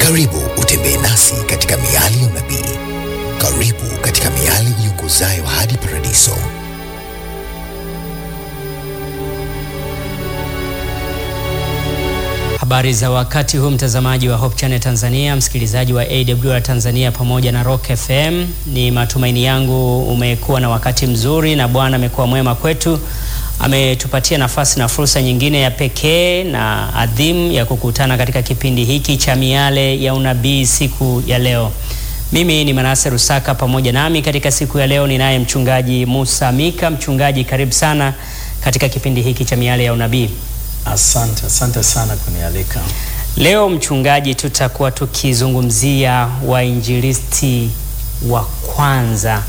Karibu utembee nasi katika miali ya unabii. Karibu katika miali iongozayo hadi paradiso. Habari za wakati huu mtazamaji wa Hope Channel Tanzania, msikilizaji wa AWR Tanzania pamoja na Rock FM. Ni matumaini yangu umekuwa na wakati mzuri na Bwana amekuwa mwema kwetu. Ametupatia nafasi na fursa nyingine ya pekee na adhimu ya kukutana katika kipindi hiki cha miale ya unabii siku ya leo. Mimi ni Manase Rusaka, pamoja nami katika siku ya leo ninaye mchungaji Musa Mika. Mchungaji, karibu sana katika kipindi hiki cha miale ya unabii. Asante, asante sana kunialika. Leo mchungaji, tutakuwa tukizungumzia wainjilisti wa kwanza,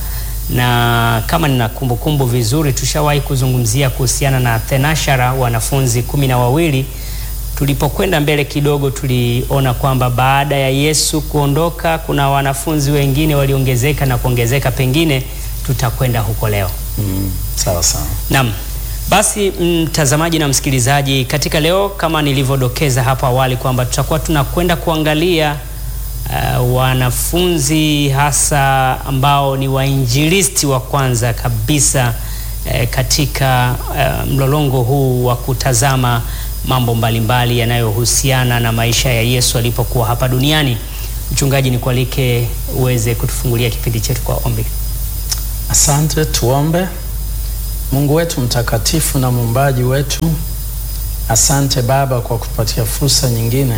na kama nina kumbukumbu vizuri, tushawahi kuzungumzia kuhusiana na thenashara, wanafunzi kumi na wawili. Tulipokwenda mbele kidogo, tuliona kwamba baada ya Yesu kuondoka, kuna wanafunzi wengine waliongezeka na kuongezeka, pengine tutakwenda huko leo. Mm, sawa sawa. Naam. Basi mtazamaji na msikilizaji, katika leo kama nilivyodokeza hapo awali kwamba tutakuwa tunakwenda kuangalia uh, wanafunzi hasa ambao ni wainjilisti wa kwanza kabisa uh, katika uh, mlolongo huu wa kutazama mambo mbalimbali yanayohusiana na maisha ya Yesu alipokuwa hapa duniani. Mchungaji, nikualike uweze kutufungulia kipindi chetu kwa ombi. Asante, tuombe. Mungu wetu mtakatifu na muumbaji wetu, asante Baba kwa kutupatia fursa nyingine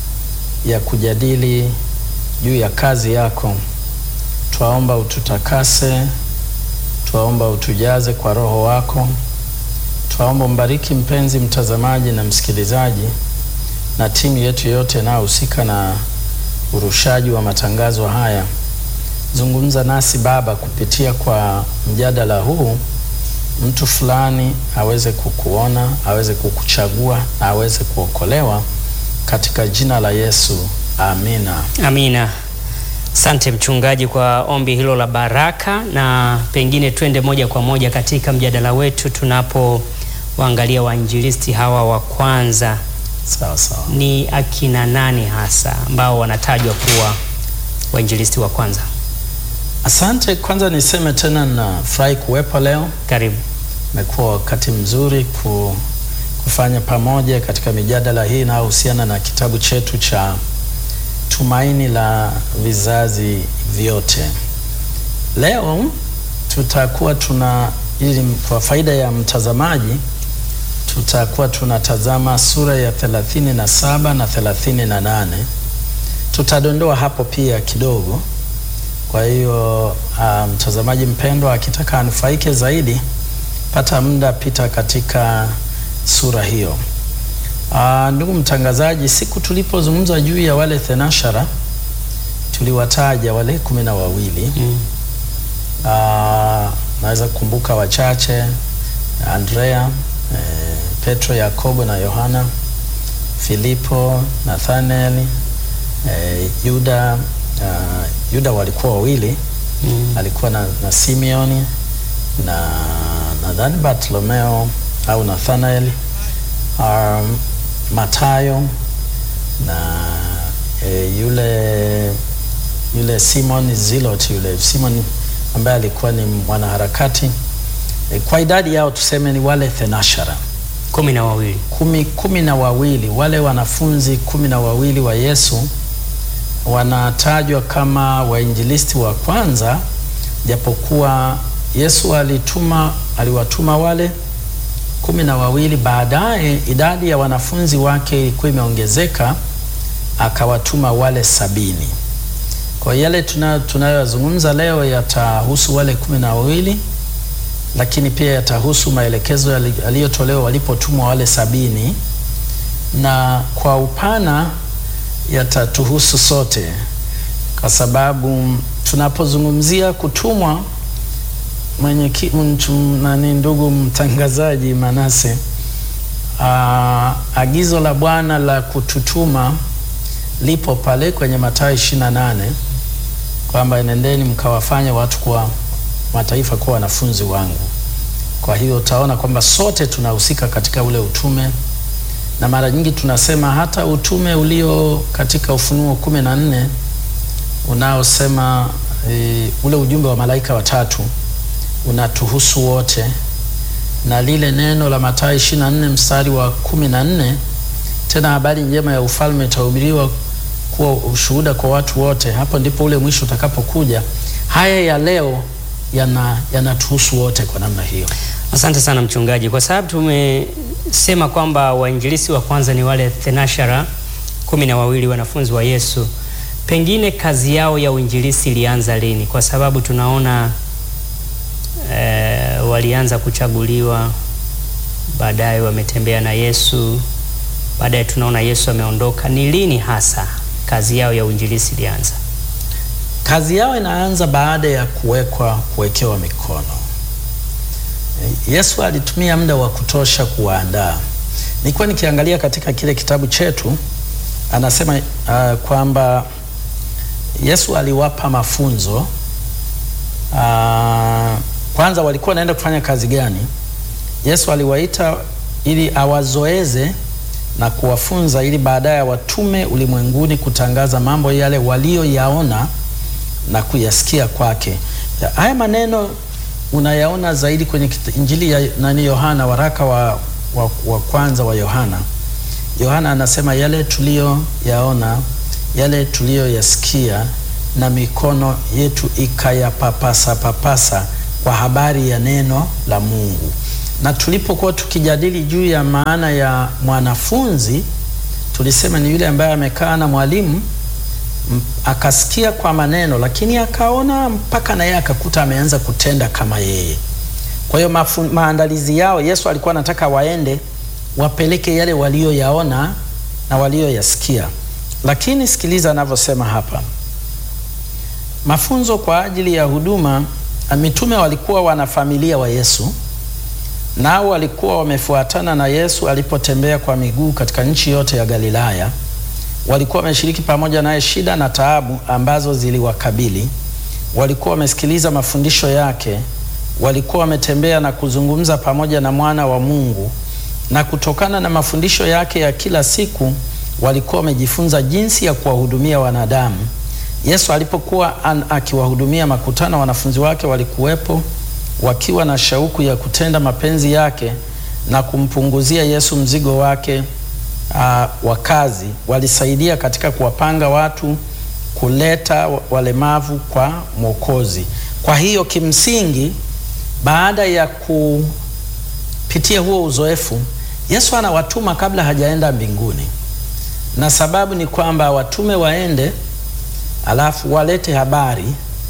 ya kujadili juu ya kazi yako. Twaomba ututakase, twaomba utujaze kwa Roho wako, twaomba mbariki mpenzi mtazamaji na msikilizaji na timu yetu yote inayohusika na urushaji wa matangazo haya. Zungumza nasi Baba kupitia kwa mjadala huu mtu fulani aweze kukuona, aweze kukuchagua na aweze kuokolewa katika jina la Yesu, amina. Amina. Asante mchungaji kwa ombi hilo la baraka, na pengine twende moja kwa moja katika mjadala wetu tunapowaangalia wainjilisti hawa wa kwanza. Sawa sawa. Ni akina nani hasa ambao wanatajwa kuwa wainjilisti wa kwanza? Asante. Kwanza niseme tena na furahi kuwepo leo. Karibu. Imekuwa wakati mzuri ku, kufanya pamoja katika mijadala hii inayohusiana na kitabu chetu cha Tumaini la Vizazi Vyote. Leo tutakuwa tuna, ili kwa faida ya mtazamaji, tutakuwa tunatazama sura ya 37 na 38. Tutadondoa hapo pia kidogo kwa hiyo mtazamaji um, mpendwa akitaka anufaike zaidi, pata muda pita katika sura hiyo. Uh, ndugu mtangazaji, siku tulipozungumza juu ya wale thenashara tuliwataja wale kumi na wawili mm. Uh, naweza kukumbuka wachache: Andrea, eh, Petro, Yakobo na Yohana, Filipo, Nathanael, eh, Yuda Uh, Yuda walikuwa wawili mm. Alikuwa na, na Simeoni na nadhani Bartolomeo au Nathanael, um, Matayo na e, yule yule Simon Zilot, yule Simon ambaye alikuwa ni mwanaharakati e, kwa idadi yao tuseme ni wale thenashara kumi na wawili kumi, kumi na wawili wale wanafunzi kumi na wawili wa Yesu wanatajwa kama wainjilisti wa kwanza, japokuwa Yesu alituma aliwatuma wale kumi na wawili. Baadaye idadi ya wanafunzi wake ilikuwa imeongezeka, akawatuma wale sabini. Kwa yale tunayoyazungumza leo yatahusu wale kumi na wawili, lakini pia yatahusu maelekezo yaliyotolewa walipotumwa wale sabini, na kwa upana yatatuhusu sote kwa sababu tunapozungumzia kutumwa, mwenye nani, ndugu mtangazaji Manase, aa, agizo la Bwana la kututuma lipo pale kwenye Mathayo 28 kwamba nendeni mkawafanya watu kwa mataifa kuwa wanafunzi wangu. Kwa hiyo utaona kwamba sote tunahusika katika ule utume na mara nyingi tunasema hata utume ulio katika Ufunuo kumi na nne unaosema e, ule ujumbe wa malaika watatu unatuhusu wote, na lile neno la Mathayo 24 mstari wa kumi na nne tena habari njema ya ufalme itahubiriwa kuwa ushuhuda kwa watu wote, hapo ndipo ule mwisho utakapokuja. Haya ya leo yana yanatuhusu wote kwa namna hiyo. Asante sana mchungaji, kwa sababu tumesema kwamba wainjilisi wa kwanza ni wale thenashara kumi na wawili wanafunzi wa Yesu. Pengine kazi yao ya uinjilisi ilianza lini? Kwa sababu tunaona eh, walianza kuchaguliwa, baadaye wametembea na Yesu, baadaye tunaona Yesu ameondoka. Ni lini hasa kazi yao ya uinjilisi ilianza? Kazi yao inaanza baada ya kuwekwa kuwekewa mikono. Yesu alitumia muda wa kutosha kuwaandaa. Nilikuwa nikiangalia katika kile kitabu chetu, anasema uh, kwamba Yesu aliwapa mafunzo uh, kwanza walikuwa wanaenda kufanya kazi gani? Yesu aliwaita ili awazoeze na kuwafunza ili baadaye watume ulimwenguni kutangaza mambo yale walioyaona na kuyasikia kwake. Haya maneno unayaona zaidi kwenye Injili ya nani Yohana, waraka wa, wa, wa kwanza wa Yohana. Yohana anasema yale tuliyoyaona, yale tuliyoyasikia na mikono yetu ikayapapasa papasa kwa habari ya neno la Mungu. Na tulipokuwa tukijadili juu ya maana ya mwanafunzi, tulisema ni yule ambaye amekaa na mwalimu akasikia kwa maneno lakini akaona mpaka naye akakuta ameanza kutenda kama yeye. Kwa hiyo maandalizi yao, Yesu alikuwa anataka waende wapeleke yale walioyaona na walioyasikia. Lakini sikiliza anavyosema hapa, mafunzo kwa ajili ya huduma. Mitume walikuwa wanafamilia wa Yesu, nao walikuwa wamefuatana na Yesu alipotembea kwa miguu katika nchi yote ya Galilaya walikuwa wameshiriki pamoja naye shida na taabu ambazo ziliwakabili. Walikuwa wamesikiliza mafundisho yake, walikuwa wametembea na kuzungumza pamoja na mwana wa Mungu, na kutokana na mafundisho yake ya kila siku walikuwa wamejifunza jinsi ya kuwahudumia wanadamu. Yesu alipokuwa akiwahudumia makutano, wanafunzi wake walikuwepo wakiwa na shauku ya kutenda mapenzi yake na kumpunguzia Yesu mzigo wake Uh, wa kazi. Walisaidia katika kuwapanga watu kuleta walemavu kwa Mwokozi. Kwa hiyo kimsingi, baada ya kupitia huo uzoefu, Yesu anawatuma kabla hajaenda mbinguni, na sababu ni kwamba watume waende, alafu walete habari,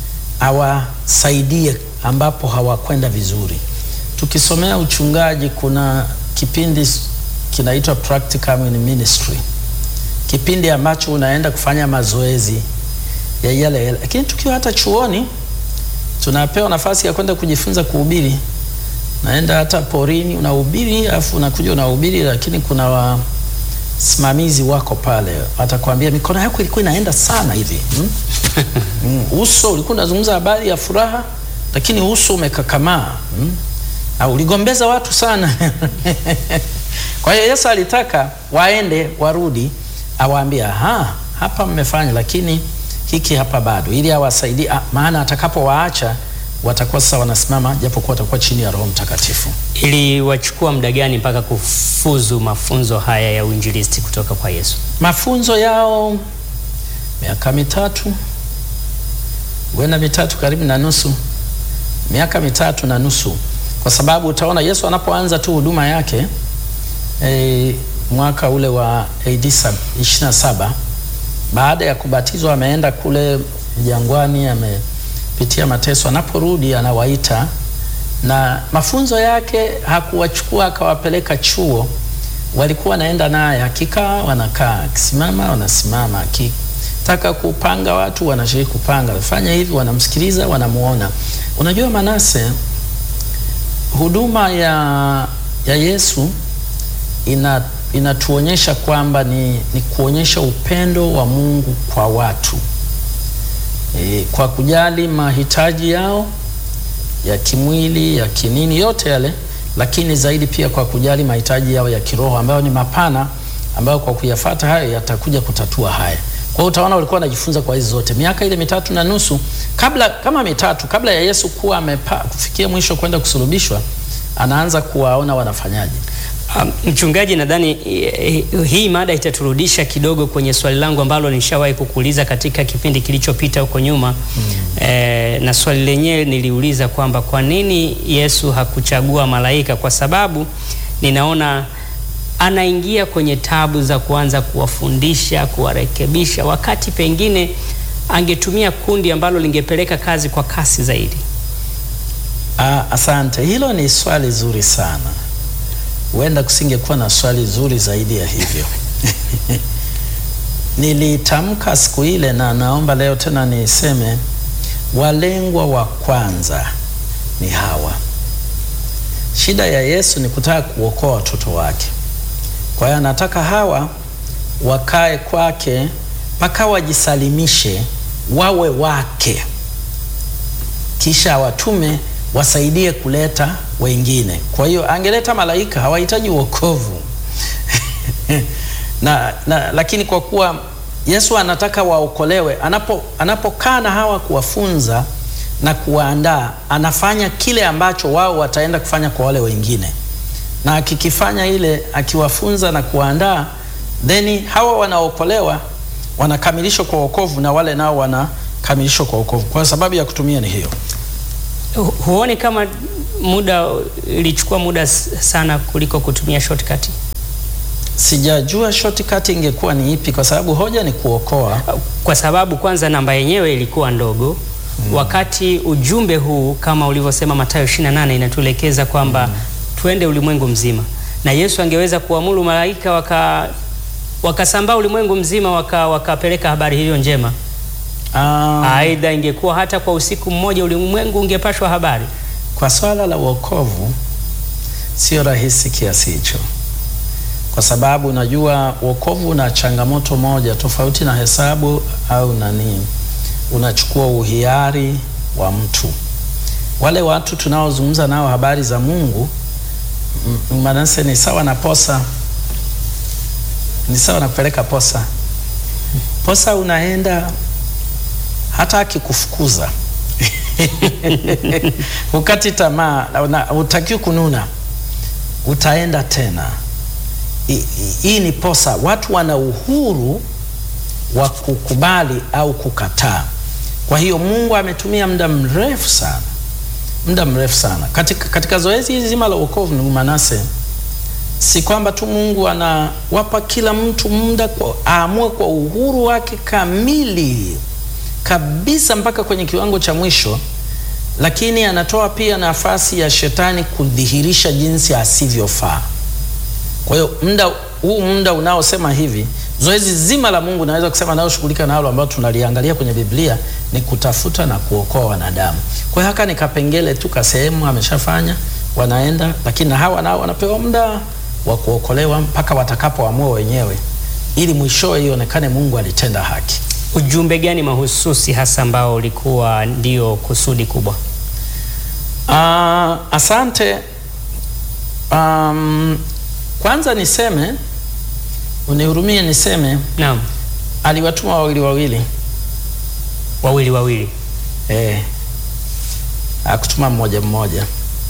awasaidie ambapo hawakwenda vizuri. Tukisomea uchungaji, kuna kipindi kinaitwa practicum in ministry, kipindi ambacho unaenda kufanya mazoezi ya yale yale. Lakini tukiwa hata chuoni tunapewa nafasi ya kwenda kujifunza kuhubiri, naenda hata porini unahubiri, afu unakuja unahubiri, lakini kuna wasimamizi wako pale, watakwambia mikono yako ilikuwa inaenda sana hivi hmm? mm, uso ulikuwa unazungumza habari ya furaha, lakini uso umekakamaa hmm? au uligombeza watu sana Kwa hiyo Yesu alitaka waende warudi, awaambia ha, hapa mmefanya, lakini hiki hapa bado, ili awasaidie, maana atakapowaacha watakuwa sasa wanasimama, japokuwa watakuwa chini ya Roho Mtakatifu. Ili wachukua muda gani mpaka kufuzu mafunzo haya ya uinjilisti kutoka kwa Yesu? Mafunzo yao miaka mitatu, huenda mitatu karibu na nusu, miaka mitatu na nusu, kwa sababu utaona Yesu anapoanza tu huduma yake E, mwaka ule wa AD 27 baada ya kubatizwa ameenda kule jangwani, amepitia mateso. Anaporudi anawaita, na mafunzo yake hakuwachukua akawapeleka chuo, walikuwa wanaenda naye, akikaa wanakaa, akisimama wanasimama, akitaka kupanga watu wanashiriki kupanga, fanya hivi, wanamsikiliza, wanamuona. Unajua Manase, huduma ya, ya Yesu ina inatuonyesha kwamba ni, ni kuonyesha upendo wa Mungu kwa watu e, kwa kujali mahitaji yao ya kimwili ya kinini yote yale, lakini zaidi pia kwa kujali mahitaji yao ya kiroho ambayo ni mapana ambayo kwa kuyafata hayo yatakuja kutatua haya. Kwa hiyo utaona walikuwa wanajifunza kwa hizi zote miaka ile mitatu na nusu kabla, kama mitatu kabla ya Yesu kuwa amepa, kufikia mwisho kwenda kusulubishwa, anaanza kuwaona wanafanyaje. Um, mchungaji, nadhani eh, hii mada itaturudisha kidogo kwenye swali langu ambalo nishawahi kukuuliza katika kipindi kilichopita huko nyuma mm. Eh, na swali lenyewe niliuliza kwamba kwa nini Yesu hakuchagua malaika, kwa sababu ninaona anaingia kwenye tabu za kuanza kuwafundisha, kuwarekebisha, wakati pengine angetumia kundi ambalo lingepeleka kazi kwa kasi zaidi. Ah, asante, hilo ni swali zuri sana. Huenda kusingekuwa na swali zuri zaidi ya hivyo. Nilitamka siku ile na naomba leo tena niseme, walengwa wa kwanza ni Hawa. Shida ya Yesu ni kutaka kuokoa watoto wake. Kwa hiyo anataka Hawa wakae kwake mpaka wajisalimishe, wawe wake, kisha watume wasaidie kuleta wengine. Kwa hiyo angeleta malaika, hawahitaji wokovu na, na lakini kwa kuwa Yesu anataka waokolewe, anapo anapokaa na hawa kuwafunza na kuwaandaa, anafanya kile ambacho wao wataenda kufanya kwa wale wengine, na akikifanya ile, akiwafunza na kuwaandaa, then hawa wanaokolewa, wanakamilishwa kwa wokovu, na wale nao wanakamilishwa kwa wokovu. Kwa sababu ya kutumia ni hiyo. Hu- Huoni kama muda ilichukua muda sana kuliko kutumia shortcut? Sijajua shortcut ingekuwa ni ipi, kwa sababu hoja ni kuokoa. Kwa sababu kwanza namba yenyewe ilikuwa ndogo mm. Wakati ujumbe huu kama ulivyosema Mathayo 28 inatuelekeza kwamba mm. twende ulimwengu mzima, na Yesu angeweza kuamuru malaika waka wakasambaa ulimwengu mzima waka, wakapeleka habari hiyo njema. Ah, Aidha, ingekuwa hata kwa usiku mmoja ulimwengu ungepashwa habari. kwa swala la wokovu sio rahisi kiasi hicho, kwa sababu unajua wokovu una changamoto moja tofauti na hesabu au nani, unachukua uhiari wa mtu. Wale watu tunaozungumza nao habari za Mungu, m- manase ni sawa na posa, ni sawa na kupeleka posa. Posa unaenda hata akikufukuza ukati tamaa, na utakiwa kununa, utaenda tena. I- i- Hii ni posa. Watu wana uhuru wa kukubali au kukataa. Kwa hiyo Mungu ametumia muda mrefu sana, muda mrefu sana katika, katika zoezi hili zima la wokovu. Ndugu Manase, si kwamba tu Mungu anawapa kila mtu muda kwa aamue kwa uhuru wake kamili kabisa mpaka kwenye kiwango cha mwisho, lakini anatoa pia nafasi ya shetani kudhihirisha jinsi asivyofaa. Kwa hiyo muda huu muda unaosema hivi, zoezi zima la Mungu naweza kusema nayoshughulika nalo ambalo tunaliangalia kwenye Biblia ni kutafuta na kuokoa wanadamu. Kwa hiyo haka ni kapengele tu ka sehemu ameshafanya, wanaenda, lakini na hawa nao wanapewa muda wa kuokolewa mpaka watakapoamua wenyewe, ili mwishowe ionekane Mungu alitenda haki. Ujumbe gani mahususi hasa ambao ulikuwa ndio kusudi kubwa? Ah, asante. Um, kwanza niseme, unihurumie niseme, Naam, aliwatuma wawili wawili, wawili wawili. eh, akutuma mmoja mmoja.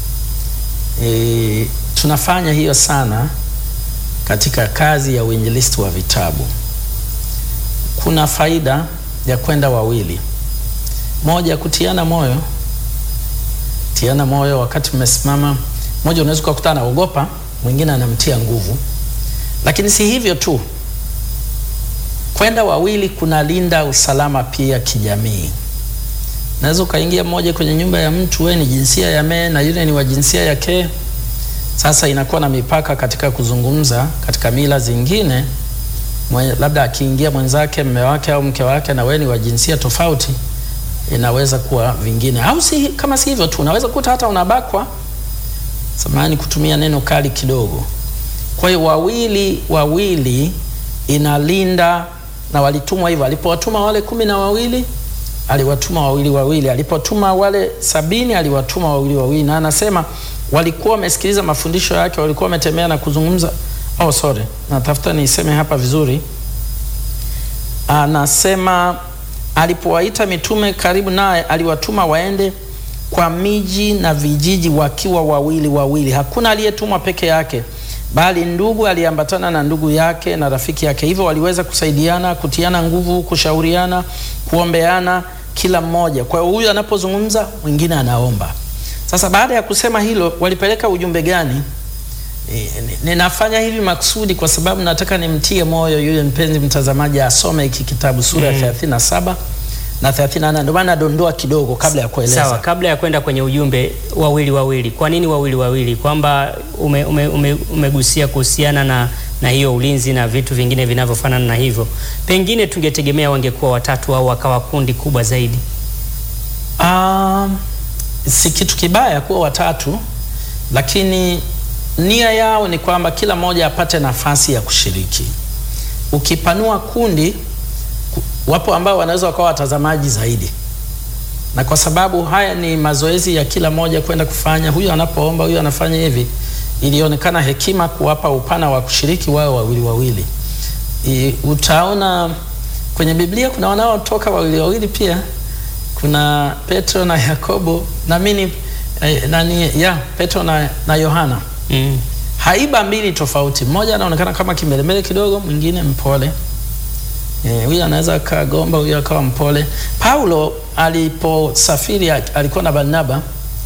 Eh, tunafanya hiyo sana katika kazi ya uinjilisti wa vitabu. Kuna faida ya kwenda wawili, moja kutiana moyo tiana moyo wakati mmesimama. Mmoja unaweza kukuta anaogopa, mwingine anamtia nguvu. Lakini si hivyo tu, kwenda wawili kunalinda usalama pia kijamii. Naweza ukaingia mmoja kwenye nyumba ya mtu, wewe ni jinsia ya me na yule ni wa jinsia ya ke. Sasa inakuwa na mipaka katika kuzungumza. Katika mila zingine, mwe, labda akiingia mwenzake mme wake au mke wake na wewe ni wa jinsia tofauti inaweza kuwa vingine, au si, kama si hivyo tu unaweza kuta hata unabakwa. Samahani kutumia neno kali kidogo. Kwa hiyo wawili wawili inalinda, na walitumwa hivyo. Alipowatuma wale kumi na wawili aliwatuma wawili wawili, alipotuma wale sabini aliwatuma wawili wawili, na anasema walikuwa wamesikiliza mafundisho yake, walikuwa wametembea na kuzungumza. oh, sorry, natafuta niseme hapa vizuri. Anasema alipowaita mitume karibu naye, aliwatuma waende kwa miji na vijiji wakiwa wawili wawili. Hakuna aliyetumwa peke yake, bali ndugu aliambatana na ndugu yake na rafiki yake. Hivyo waliweza kusaidiana, kutiana nguvu, kushauriana, kuombeana kila mmoja. Kwa hiyo huyu anapozungumza, mwingine anaomba. Sasa baada ya kusema hilo, walipeleka ujumbe gani? E, ninafanya hivi makusudi kwa sababu nataka nimtie moyo yule mpenzi mtazamaji asome hiki kitabu sura ya Mm. 37 na 38. Ndio maana nadondoa kidogo kabla ya kueleza. Sawa, kabla ya kwenda kwenye ujumbe wawili wawili, kwa nini wawili wawili? Kwamba ume, ume, ume, umegusia kuhusiana na, na hiyo ulinzi na vitu vingine vinavyofanana na hivyo, pengine tungetegemea wangekuwa watatu au wakawa kundi kubwa zaidi. Um, si kitu kibaya kuwa watatu, lakini nia yao ni kwamba kila mmoja apate nafasi ya kushiriki. Ukipanua kundi, ku- wapo ambao wanaweza wakawa watazamaji zaidi, na kwa sababu haya ni mazoezi ya kila mmoja kwenda kufanya, huyu anapoomba, huyu anafanya hivi, ilionekana hekima kuwapa upana wa kushiriki wao wawili wawili. I, utaona kwenye Biblia kuna wanaotoka wawili wawili pia kuna Petro na Yakobo na mimi eh, nani ya Petro na, na Yohana Mm. haiba mbili tofauti. Mmoja anaonekana kama kimbelembele kidogo, mwingine mpole. Eh, huyu anaweza akagomba, huyu akawa mpole. Paulo aliposafiri a- alikuwa na Barnaba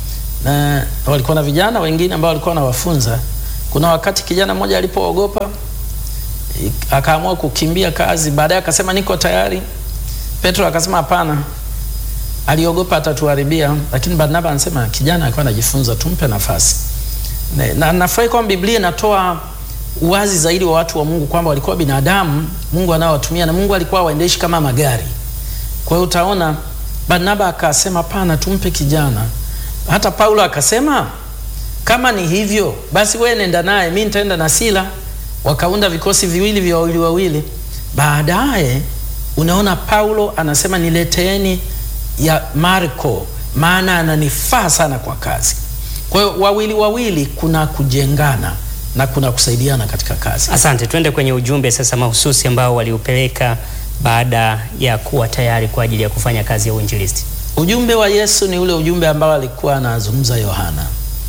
na walikuwa na vijana wengine ambao walikuwa wanawafunza. Kuna wakati kijana mmoja alipoogopa eh, akaamua kukimbia kazi, baadaye akasema niko tayari. Petro akasema hapana, aliogopa atatuharibia, lakini Barnaba anasema kijana alikuwa anajifunza, tumpe nafasi. Na- na nafurahi kwamba Biblia inatoa uwazi zaidi wa watu wa Mungu kwamba walikuwa binadamu Mungu anaowatumia na Mungu alikuwa waendeshi kama magari. Kwa hiyo utaona Barnaba akasema pana, tumpe kijana. Hata Paulo akasema kama ni hivyo basi wewe nenda naye, mimi nitaenda na Sila. Wakaunda vikosi viwili vya wawili wawili. Baadaye unaona Paulo anasema nileteeni ya Marko, maana ananifaa sana kwa kazi. Kwa hiyo wawili wawili, kuna kujengana na kuna kusaidiana katika kazi. Asante, twende kwenye ujumbe sasa mahususi ambao waliupeleka baada ya kuwa tayari kwa ajili ya kufanya kazi ya uinjilisti. Ujumbe wa Yesu ni ule ujumbe ambao alikuwa anazungumza Yohana,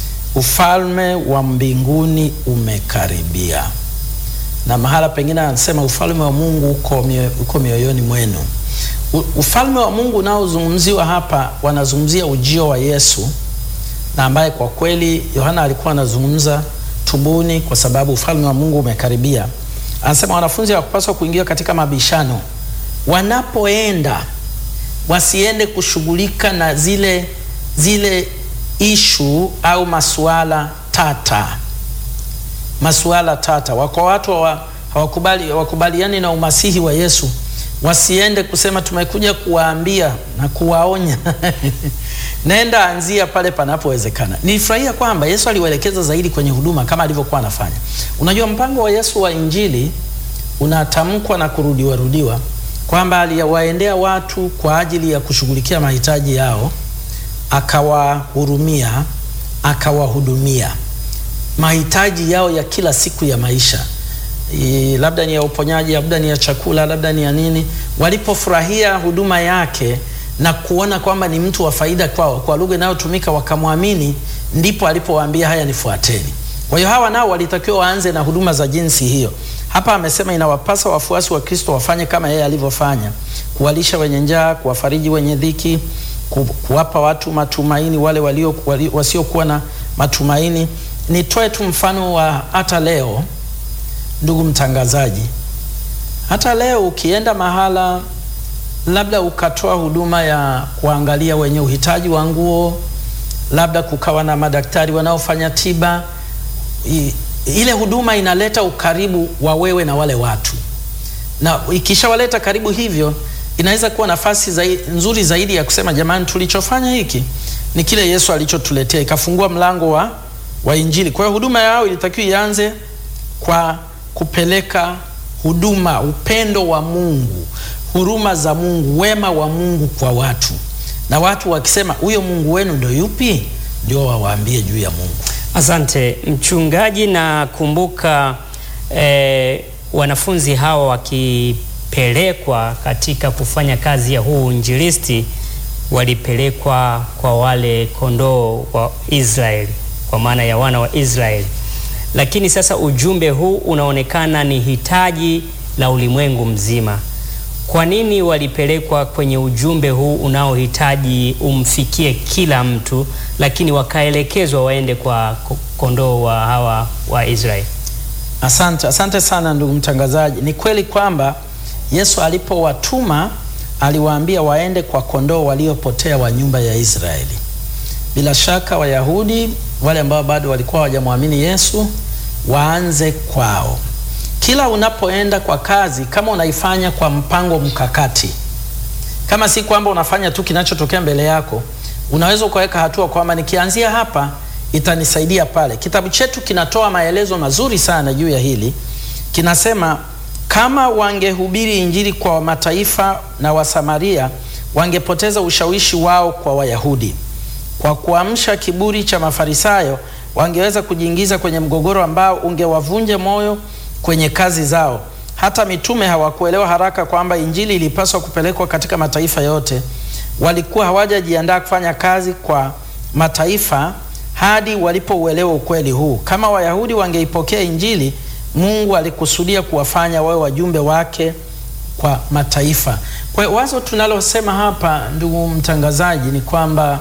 ufalme wa mbinguni umekaribia, na mahala pengine anasema ufalme wa Mungu uko, mio, uko mioyoni mwenu. U, ufalme wa Mungu unaozungumziwa hapa, wanazungumzia ujio wa Yesu, na ambaye kwa kweli Yohana alikuwa anazungumza tubuni, kwa sababu ufalme wa Mungu umekaribia. Anasema wanafunzi hawakupaswa kuingia katika mabishano wanapoenda wasiende kushughulika na zile zile ishu au masuala tata, masuala tata. Wako watu hawa- hawakubali hawakubaliani na umasihi wa Yesu, wasiende kusema tumekuja kuwaambia na kuwaonya. Nenda anzia pale panapowezekana. Nilifurahia kwamba Yesu aliwaelekeza zaidi kwenye huduma kama alivyokuwa anafanya. Unajua, mpango wa Yesu wa Injili unatamkwa na kurudiwa rudiwa kwamba aliwaendea watu kwa ajili ya kushughulikia mahitaji yao, akawahurumia, akawahudumia mahitaji yao ya kila siku ya maisha I, labda ni ya uponyaji, labda ni ya chakula, labda ni ya nini. Walipofurahia huduma yake na kuona kwamba ni mtu wa faida kwao, kwa lugha inayotumika wakamwamini, ndipo alipowaambia haya, nifuateni. Kwa hiyo hawa nao walitakiwa waanze na huduma za jinsi hiyo. Hapa amesema inawapasa wafuasi wa Kristo wafanye kama yeye alivyofanya, kuwalisha wenye njaa, kuwafariji wenye dhiki, ku, kuwapa watu matumaini wale walio, walio, wasiokuwa na matumaini. Nitoe tu mfano wa hata leo, ndugu mtangazaji, hata leo ukienda mahala labda ukatoa huduma ya kuangalia wenye uhitaji wa nguo, labda kukawa na madaktari wanaofanya tiba I, ile huduma inaleta ukaribu wa wewe na wale watu, na ikishawaleta karibu hivyo, inaweza kuwa nafasi zaidi, nzuri zaidi ya kusema jamani, tulichofanya hiki ni kile Yesu alichotuletea, ikafungua mlango wa, wa Injili. Kwa hiyo huduma yao ilitakiwa ianze kwa kupeleka huduma, upendo wa Mungu, huruma za Mungu, wema wa Mungu kwa watu, na watu wakisema huyo Mungu wenu ndio yupi, ndio wawaambie juu ya Mungu. Asante mchungaji, na kumbuka e, wanafunzi hawa wakipelekwa katika kufanya kazi ya huu injilisti walipelekwa kwa wale kondoo wa Israeli, kwa maana ya wana wa Israeli. Lakini sasa ujumbe huu unaonekana ni hitaji la ulimwengu mzima. Kwa nini walipelekwa kwenye ujumbe huu unaohitaji umfikie kila mtu, lakini wakaelekezwa waende kwa kondoo wa hawa wa Israeli? Asante, asante sana ndugu mtangazaji. Ni kweli kwamba Yesu alipowatuma aliwaambia waende kwa kondoo waliopotea wa nyumba ya Israeli. Bila shaka Wayahudi wale ambao bado walikuwa hawajamwamini Yesu waanze kwao. Kila unapoenda kwa kazi, kama unaifanya kwa mpango mkakati, kama si kwamba unafanya tu kinachotokea mbele yako, unaweza ukaweka hatua kwamba nikianzia hapa itanisaidia pale. Kitabu chetu kinatoa maelezo mazuri sana juu ya hili. Kinasema kama wangehubiri injili kwa mataifa na Wasamaria, wangepoteza ushawishi wao kwa Wayahudi. Kwa kuamsha kiburi cha Mafarisayo, wangeweza kujiingiza kwenye mgogoro ambao ungewavunja moyo kwenye kazi zao. Hata mitume hawakuelewa haraka kwamba injili ilipaswa kupelekwa katika mataifa yote. Walikuwa hawajajiandaa kufanya kazi kwa mataifa hadi walipouelewa ukweli huu. Kama Wayahudi wangeipokea injili, Mungu alikusudia kuwafanya wawe wajumbe wake kwa mataifa. Kwa hiyo wazo tunalosema hapa, ndugu mtangazaji, ni kwamba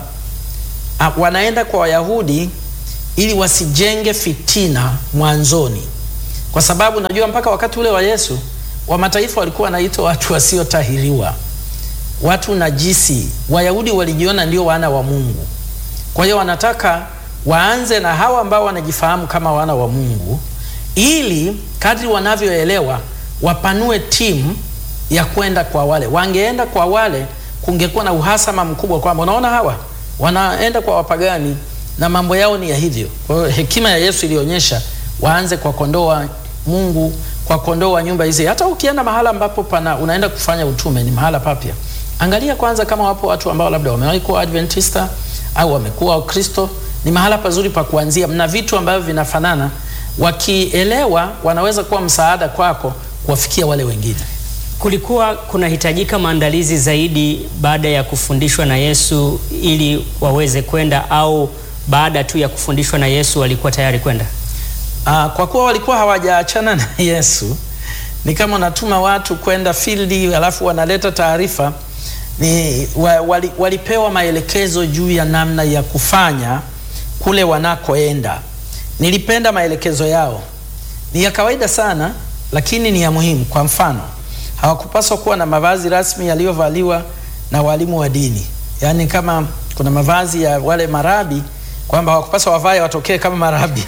a, wanaenda kwa Wayahudi ili wasijenge fitina mwanzoni, kwa sababu najua mpaka wakati ule wa Yesu wa mataifa walikuwa wanaitwa watu wasiotahiriwa, watu najisi. Wayahudi walijiona ndio wana wa Mungu, kwa hiyo wanataka waanze na hawa ambao wanajifahamu kama wana wa Mungu ili kadri wanavyoelewa wapanue timu ya kwenda kwa wale. Wangeenda kwa wale, kungekuwa na uhasama mkubwa, kwamba unaona hawa wanaenda kwa wapagani na mambo yao ni ya hivyo. Kwa hiyo hekima ya Yesu ilionyesha waanze kwa kondoo wa Mungu, kwa kondoo wa nyumba hizi. Hata ukienda mahala ambapo pana unaenda kufanya utume, ni mahala papya, angalia kwanza kama wapo watu ambao labda wamewahi kuwa Adventista au wamekuwa Wakristo. Ni mahala pazuri pa kuanzia, mna vitu ambavyo vinafanana wakielewa wanaweza kuwa msaada kwako kuwafikia wale wengine. Kulikuwa kunahitajika maandalizi zaidi baada ya kufundishwa na Yesu ili waweze kwenda, au baada tu ya kufundishwa na Yesu walikuwa tayari kwenda? Aa, kwa kuwa walikuwa hawajaachana na Yesu, ni kama unatuma watu kwenda fieldi alafu wanaleta taarifa ni wa, wali, walipewa maelekezo juu ya namna ya kufanya kule wanakoenda. Nilipenda maelekezo yao, ni ya kawaida sana, lakini ni ya muhimu. Kwa mfano, hawakupaswa kuwa na mavazi rasmi yaliyovaliwa na walimu wa dini, yaani kama kuna mavazi ya wale marabi kwamba hawakupaswa wavae watokee kama marabi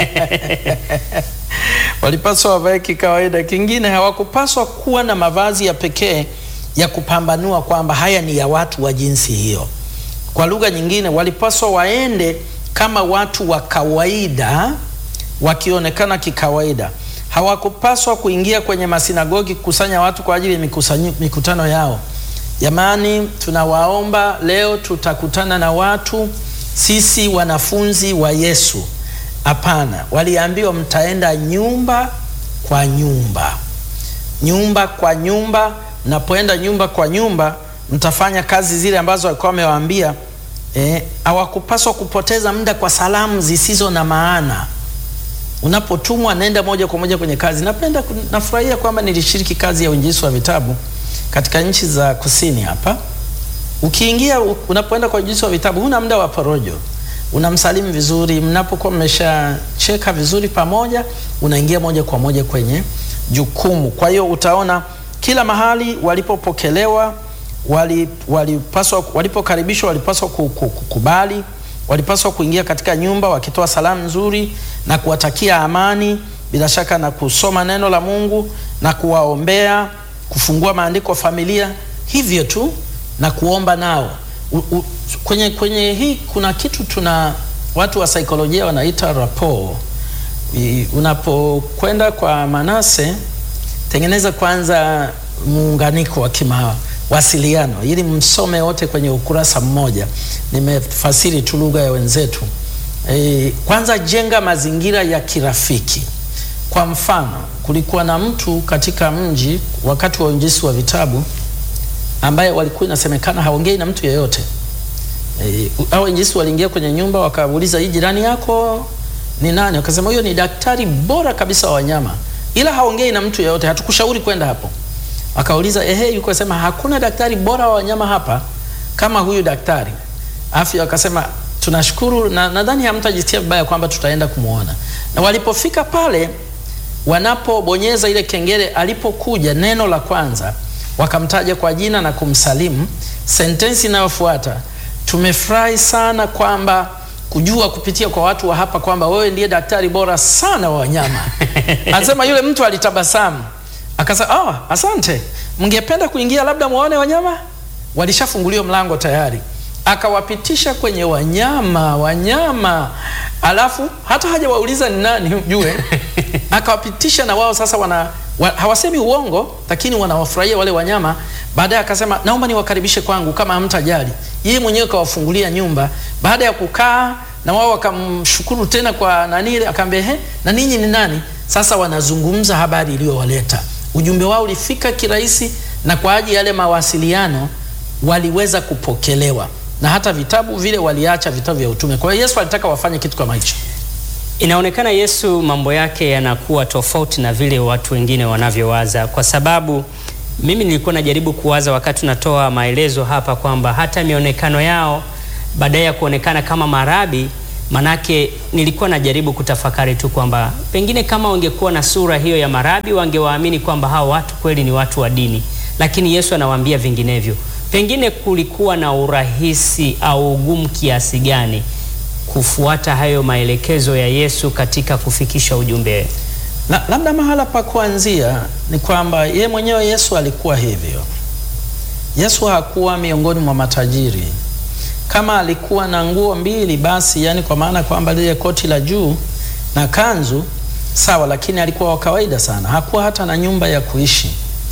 walipaswa wavae kikawaida. Kingine, hawakupaswa kuwa na mavazi ya pekee ya kupambanua kwamba haya ni ya watu wa jinsi hiyo. Kwa lugha nyingine, walipaswa waende kama watu wa kawaida wakionekana kikawaida. Hawakupaswa kuingia kwenye masinagogi kukusanya watu kwa ajili ya mikutano yao. Jamani, tunawaomba leo tutakutana na watu sisi wanafunzi wa Yesu. Hapana, waliambiwa mtaenda nyumba kwa nyumba, nyumba kwa nyumba. Mnapoenda nyumba kwa nyumba, mtafanya kazi zile ambazo walikuwa wamewaambia. Hawakupaswa eh, kupoteza muda kwa salamu zisizo na maana. Unapotumwa nenda moja kwa moja kwenye kazi. Napenda, nafurahia kwamba nilishiriki kazi ya uinjilisti wa vitabu katika nchi za kusini hapa. Ukiingia, unapoenda kwa uinjilisti wa vitabu, huna muda wa porojo, unamsalimu vizuri. Mnapokuwa mmeshacheka vizuri pamoja, unaingia moja kwa moja kwenye jukumu. Kwa hiyo utaona kila mahali walipopokelewa walipaswa walipokaribishwa walipaswa kukubali, walipaswa kuingia katika nyumba wakitoa salamu nzuri na kuwatakia amani, bila shaka na kusoma neno la Mungu na kuwaombea, kufungua maandiko familia, hivyo tu na kuomba nao. U, u, kwenye, kwenye hii kuna kitu tuna watu wa saikolojia wanaita rapport. Unapokwenda kwa Manase, tengeneza kwanza muunganiko wa kimawasiliano ili msome wote kwenye ukurasa mmoja. Nimefasiri tu lugha ya wenzetu. E, kwanza jenga mazingira ya kirafiki Kwa mfano, kulikuwa na mtu katika mji wakati wa uinjisi wa vitabu ambaye walikuwa inasemekana haongei na mtu yeyote. E, hao wainjisi waliingia kwenye nyumba wakauliza, hii jirani yako ni nani? Wakasema huyo ni daktari bora kabisa wa wanyama, ila haongei na mtu yeyote, hatukushauri kwenda hapo. Akauliza, ehe, yuko akasema hakuna daktari bora wa wanyama hapa kama huyu daktari. Afya akasema tunashukuru na nadhani hamtajitia vibaya kwamba tutaenda kumwona. Na walipofika pale, wanapobonyeza ile kengele, alipokuja neno la kwanza, wakamtaja kwa jina na kumsalimu. Sentensi inayofuata tumefurahi sana kwamba kujua kupitia kwa watu wa hapa kwamba wewe ndiye daktari bora sana wa wanyama. Anasema yule mtu alitabasamu akasema, oh, asante, mngependa kuingia labda muone wanyama? Walishafunguliwa mlango tayari. Akawapitisha kwenye wanyama wanyama, alafu hata hajawauliza ni nani ujue, akawapitisha na wao sasa wana wa, hawasemi uongo, lakini wanawafurahia wale wanyama. Baadaye akasema naomba niwakaribishe kwangu kama hamtajali. Yeye mwenyewe kawafungulia nyumba. Baada ya kukaa na wao wakamshukuru tena kwa nani ile, akaambia he, na ninyi ni nani? Sasa wanazungumza habari iliyowaleta. Ujumbe wao ulifika kirahisi, na kwa ajili yale mawasiliano waliweza kupokelewa, na hata vitabu vile waliacha vitabu vya utume. Kwa hiyo Yesu alitaka wafanye kitu kama hicho. Inaonekana Yesu mambo yake yanakuwa tofauti na vile watu wengine wanavyowaza, kwa sababu mimi nilikuwa najaribu kuwaza wakati tunatoa maelezo hapa kwamba hata mionekano yao baadaye ya kuonekana kama marabi, manake nilikuwa najaribu kutafakari tu kwamba pengine kama wangekuwa na sura hiyo ya marabi wangewaamini kwamba hao watu kweli ni watu wa dini, lakini Yesu anawaambia vinginevyo. Pengine kulikuwa na urahisi au ugumu kiasi gani kufuata hayo maelekezo ya Yesu katika kufikisha ujumbe? Na labda mahala pa kuanzia ni kwamba ye mwenyewe Yesu alikuwa hivyo. Yesu hakuwa miongoni mwa matajiri. Kama alikuwa na nguo mbili basi, yani kwa maana kwamba lile koti la juu na kanzu sawa, lakini alikuwa wa kawaida sana. Hakuwa hata na nyumba ya kuishi.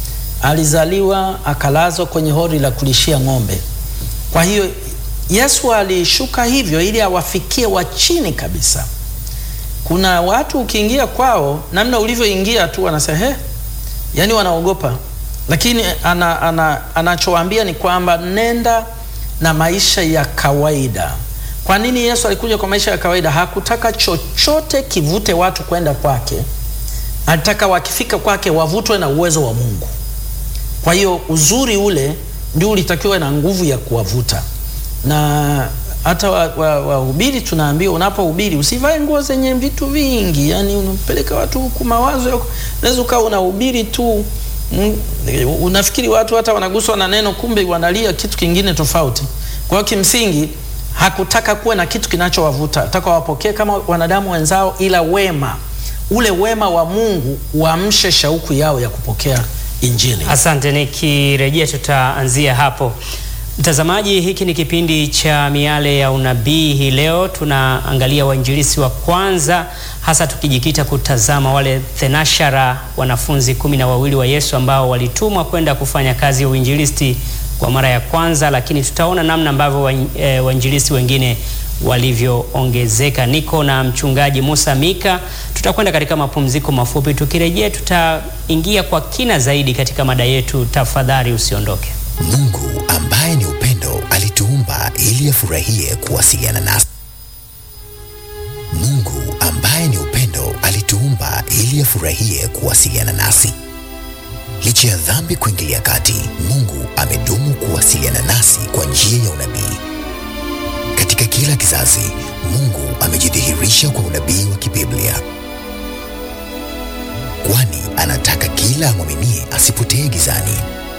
Alizaliwa akalazwa kwenye hori la kulishia ng'ombe. Kwa hiyo Yesu alishuka hivyo ili awafikie wa chini kabisa. Kuna watu ukiingia kwao, namna ulivyoingia tu wanasema he, yani wanaogopa, lakini ana, ana, anachowaambia ni kwamba nenda na maisha ya kawaida. Kwa nini Yesu alikuja kwa maisha ya kawaida? Hakutaka chochote kivute watu kwenda kwake, alitaka wakifika kwake wavutwe na uwezo wa Mungu. Kwa hiyo uzuri ule ndio ulitakiwa na nguvu ya kuwavuta na hata wahubiri wa, wa tunaambiwa unapohubiri usivae nguo zenye vitu vingi, yani unapeleka watu huku mawazo yako. Unaweza ukawa unahubiri tu mm, unafikiri watu hata wanaguswa na neno, kumbe wanalia kitu kingine tofauti. Kwa hiyo kimsingi hakutaka kuwa na kitu kinachowavuta, ataka wapokee kama wanadamu wenzao, ila wema ule wema wa Mungu uamshe shauku yao ya kupokea Injili. Asante, nikirejea tutaanzia hapo. Mtazamaji, hiki ni kipindi cha Miale ya Unabii. Hii leo tunaangalia wainjilisi wa kwanza, hasa tukijikita kutazama wale thenashara, wanafunzi kumi na wawili wa Yesu ambao walitumwa kwenda kufanya kazi ya uinjilisti kwa mara ya kwanza, lakini tutaona namna ambavyo wainjilisti wengine walivyoongezeka. Niko na mchungaji Musa Mika. Tutakwenda katika mapumziko mafupi, tukirejea tutaingia kwa kina zaidi katika mada yetu. Tafadhali usiondoke. Mungu ambaye ni upendo alituumba ili afurahie kuwasiliana nasi. Mungu ambaye ni upendo alituumba ili afurahie kuwasiliana nasi. Licha ya dhambi kuingilia kati, Mungu amedumu kuwasiliana nasi kwa njia ya unabii. Katika kila kizazi, Mungu amejidhihirisha kwa unabii wa kibiblia, kwani anataka kila amwaminie asipotee gizani